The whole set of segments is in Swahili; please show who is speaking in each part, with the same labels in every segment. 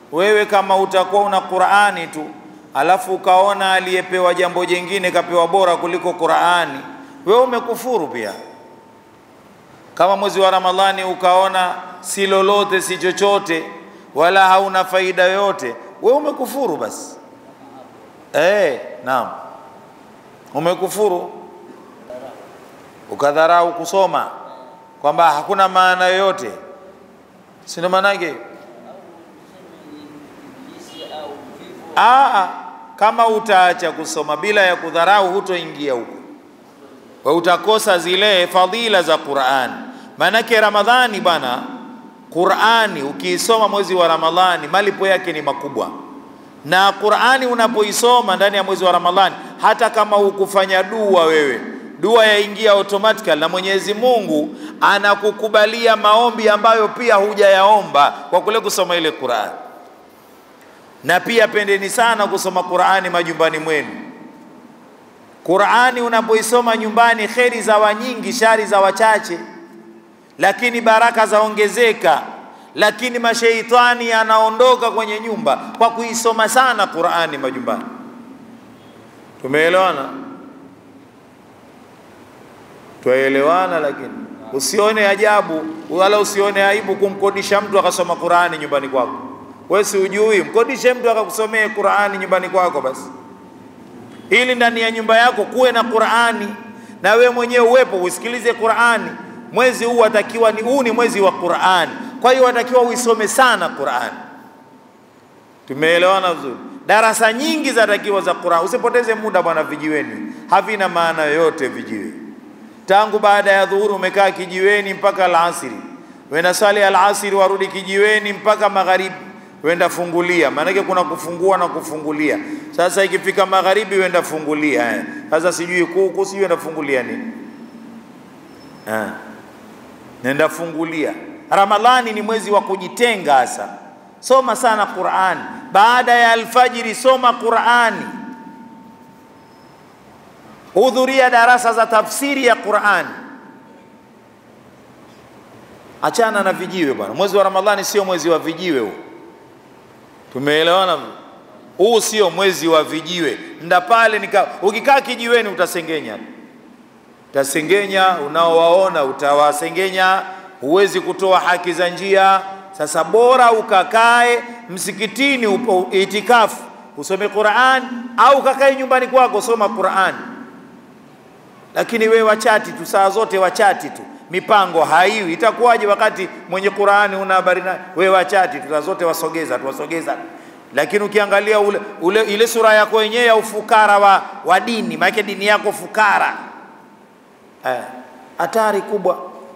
Speaker 1: wewe kama utakuwa una Qur'ani tu alafu ukaona aliyepewa jambo jingine kapewa bora kuliko Qur'ani, wewe umekufuru pia. Kama mwezi wa Ramadhani ukaona si lolote si chochote wala hauna faida yoyote, wewe umekufuru basi. Eh, naam, umekufuru ukadharau kusoma kwamba hakuna maana yoyote, si ndio maanake? Aa, kama utaacha kusoma bila ya kudharau, hutoingia huko, wa utakosa zile fadhila za Qur'an. Maanake Ramadhani bwana, Qur'ani ukiisoma mwezi wa Ramadhani malipo yake ni makubwa, na Qur'ani unapoisoma ndani ya mwezi wa Ramadhani, hata kama hukufanya dua wewe, dua yaingia automatically, na Mwenyezi Mungu anakukubalia maombi ambayo pia hujayaomba kwa kule kusoma ile Qur'ani na pia pendeni sana kusoma Qur'ani majumbani mwenu. Qur'ani unapoisoma nyumbani, kheri za wanyingi, shari za wachache, lakini baraka zaongezeka, lakini masheitani yanaondoka kwenye nyumba kwa kuisoma sana Qur'ani majumbani. Tumeelewana? Twaelewana, lakini usione ajabu wala usione aibu kumkodisha mtu akasoma Qur'ani nyumbani kwako. Wewe si ujui, mkodishe mtu akakusomee Qur'ani nyumbani kwako basi, ili ndani ya nyumba yako kuwe na Qur'ani na wewe mwenyewe uwepo usikilize Qur'ani. Mwezi huu watakiwa ni huu ni mwezi wa Qur'ani, kwa hiyo watakiwa uisome sana Qur'ani. Tumeelewana vizuri? Darasa nyingi zatakiwa za Qur'ani. Usipoteze muda bwana vijiweni, havina maana yoyote vijiwe. Tangu baada ya dhuhuri umekaa kijiweni mpaka alasiri, wenda swali alasiri warudi kijiweni mpaka magharibi wenda fungulia, maanake kuna kufungua na kufungulia. Sasa ikifika magharibi wenda fungulia eh. Sasa sijui kuku sijui wenda fungulia nini eh. Nenda fungulia. Ramadhani ni mwezi wa kujitenga hasa, soma sana Qur'ani. Baada ya alfajiri soma Qur'ani, hudhuria darasa za tafsiri ya Qur'ani. Achana na vijiwe bwana. Mwezi wa Ramadhani sio mwezi wa vijiwe huu. Tumeelewana? Huu sio mwezi wa vijiwe. Nda pale nika, ukikaa kijiweni utasengenya, utasengenya, unaowaona utawasengenya, huwezi kutoa haki za njia. Sasa bora ukakae msikitini upo itikafu usome Qur'an, au kakae nyumbani kwako soma Qur'an. Lakini we wachati tu saa zote, wachati tu, mipango haiwi. Itakuwaje wakati mwenye Qur'ani una habari naye? We wachati tu saa zote, wasogeza tu, wasogeza. Lakini ukiangalia ule, ule, ile sura yako yenyewe ya ufukara wa, wa dini, maana dini yako fukara, hatari eh, kubwa.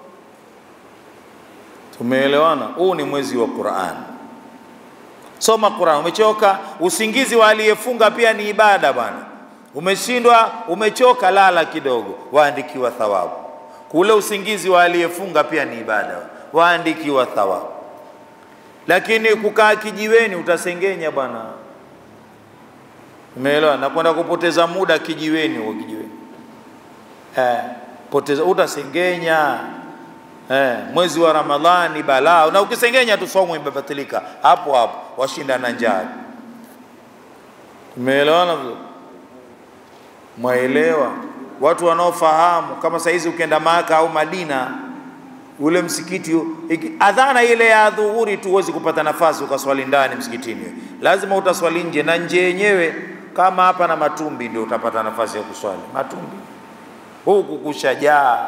Speaker 1: Tumeelewana? Huu ni mwezi wa Qur'an. Soma Qur'an. Umechoka, usingizi wa aliyefunga pia ni ibada bwana. Umeshindwa, umechoka, lala kidogo, waandikiwa thawabu. Kule usingizi wa aliyefunga pia ni ibada, waandikiwa thawabu. Lakini kukaa kijiweni utasengenya bwana, umeelewa? Na kwenda kupoteza muda kijiweni, huo kijiweni eh, poteza, utasengenya eh. Mwezi wa Ramadhani balaa, na ukisengenya tu somo imebatilika hapo hapo, washinda na njaa. Umeelewana vizuri? Mwaelewa? Watu wanaofahamu kama saizi ukienda Maka au Madina, ule msikiti iki, adhana ile ya dhuhuri tu huwezi kupata nafasi ukaswali ndani msikitini, lazima utaswali nje, na nje yenyewe kama hapa na Matumbi ndio utapata nafasi ya kuswali Matumbi, huku kushajaa.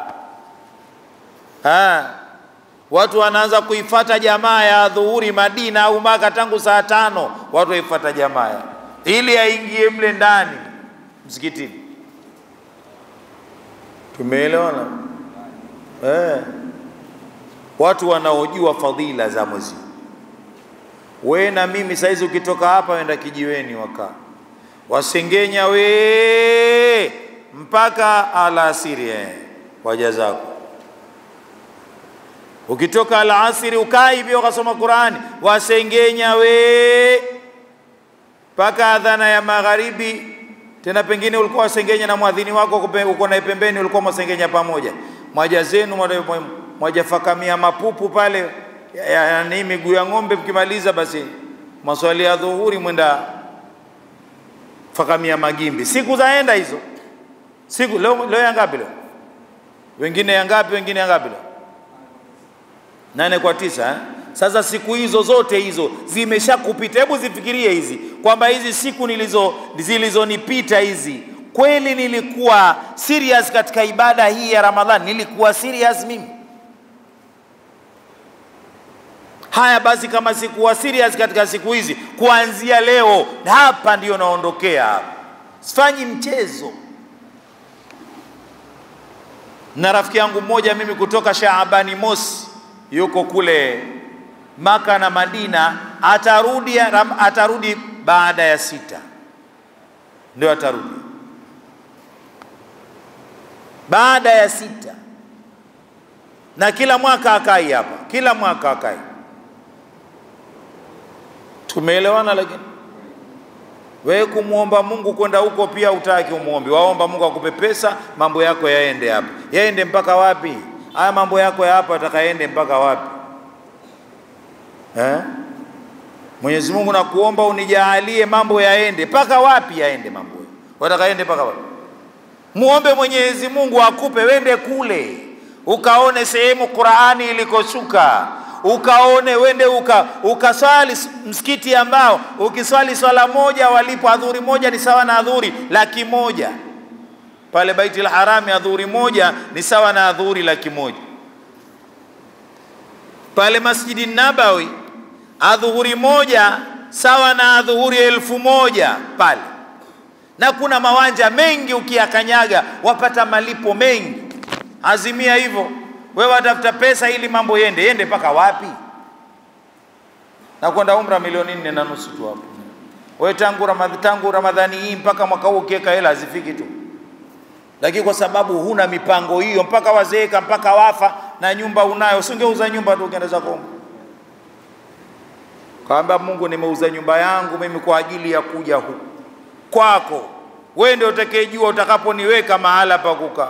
Speaker 1: Watu wanaanza kuifata jamaa ya dhuhuri Madina au Maka tangu saa tano, watu waifata jamaa ili aingie mle ndani msikitini. Tumeelewana eh? Watu wanaojua fadhila za mwezi. We na mimi saizi, ukitoka hapa wenda kijiweni, wakaa wasengenya we mpaka alasiri eh, waja zako. Ukitoka alasiri ukaa hivyo ukasoma Qurani, wasengenya we mpaka adhana ya magharibi tena pengine ulikuwa wasengenya na mwadhini wako uko naye pembeni, ulikuwa mwasengenya pamoja, mwaja zenu mwajafakamia mapupu pale yani miguu ya ng'ombe. Mkimaliza basi maswali ya dhuhuri mwenda fakamia magimbi, siku zaenda hizo siku. Leo, leo ya ngapi leo? Wengine ya ngapi? Wengine ya ngapi leo? Nane kwa tisa eh? Sasa siku hizo zote hizo zimeshakupita. Hebu zifikirie hizi kwamba hizi siku nilizo zilizonipita hizi, kweli nilikuwa serious katika ibada hii ya Ramadhani? Nilikuwa serious mimi? Haya basi, kama sikuwa serious katika siku hizi, kuanzia leo hapa ndio naondokea hapa, sifanyi mchezo. Na rafiki yangu mmoja mimi kutoka Shaabani Mosi, yuko kule Maka na Madina, atarudi atarudi baada ya sita, ndio atarudi baada ya sita, na kila mwaka akai hapa, kila mwaka akai Tumeelewana? Lakini wewe kumwomba Mungu kwenda huko pia utaki umwombi, waomba Mungu akupe pesa, mambo yako yaende hapa. Yaende mpaka wapi? Haya mambo yako ya hapa atakaende mpaka wapi eh? Mwenyezi Mungu nakuomba unijaalie mambo yaende mpaka wapi? Yaende mambo watakaende mpaka wapi? Muombe Mwenyezi Mungu akupe, wende kule ukaone sehemu Qur'ani ilikoshuka ukaone wende uka, ukaswali msikiti ambao ukiswali swala moja walipo adhuri moja ni sawa na adhuri laki moja pale Baitul Harami, adhuri moja ni sawa na adhuri laki moja pale Masjidi Nabawi adhuhuri moja sawa na adhuhuri elfu moja pale, na kuna mawanja mengi ukiyakanyaga wapata malipo mengi. Azimia hivyo wewe watafuta pesa ili mambo yende yende mpaka wapi? na kwenda umra milioni nne na nusu tu hapo. Wewe tangu Ramadhani, tangu Ramadhani hii mpaka mwaka huu ukiweka hela hazifiki tu, lakini kwa sababu huna mipango hiyo mpaka wazeeka mpaka wafa na nyumba unayo, usingeuza nyumba tu ukienda zako kaamba, Mungu, nimeuza nyumba yangu mimi kwa ajili ya kuja huku kwako, wewe ndio utakayejua utakaponiweka mahala pa kukaa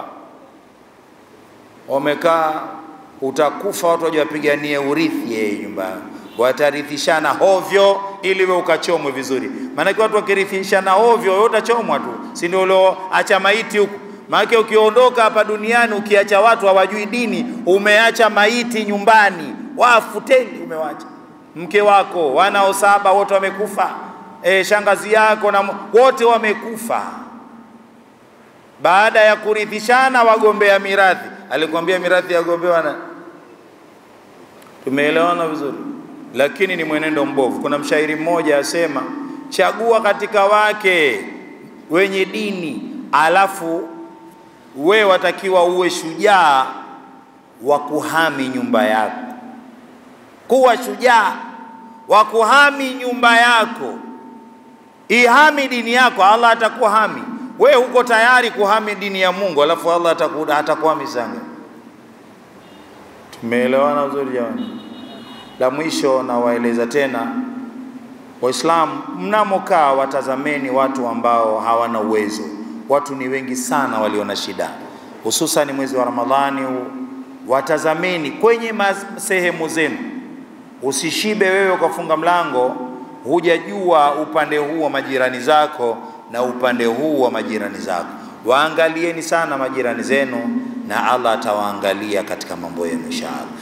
Speaker 1: wamekaa utakufa, watu wajawapiganie urithi yeye nyumba watarithishana hovyo ili we ukachomwe vizuri. Maanake watu wakirithishana hovyo, wewe utachomwa tu, si ndio? Ulioacha maiti huku. Maanake ukiondoka hapa duniani ukiacha watu hawajui dini, umeacha maiti nyumbani, wafu teli umewacha, mke wako, wanao saba wote wamekufa, e, shangazi yako na wote wamekufa. Baada ya kurithishana, wagombea mirathi alikwambia mirathi yagombewa na. Tumeelewana vizuri, lakini ni mwenendo mbovu. Kuna mshairi mmoja asema, chagua katika wake wenye dini, alafu we watakiwa uwe shujaa wa kuhami nyumba yako. Kuwa shujaa wa kuhami nyumba yako, ihami dini yako, Allah atakuwa hami we huko tayari kuhami dini ya Mungu, alafu Allah atakuhami sanga. Tumeelewana vizuri jamani? La mwisho nawaeleza tena Waislamu, mnamokaa watazameni watu ambao hawana uwezo. Watu ni wengi sana walio na shida, hususan mwezi wa Ramadhani huu. Watazameni kwenye sehemu zenu, usishibe wewe ukafunga mlango, hujajua upande huu wa majirani zako na upande huu wa majirani zako. Waangalieni sana majirani zenu, na Allah atawaangalia katika mambo yenu inshallah.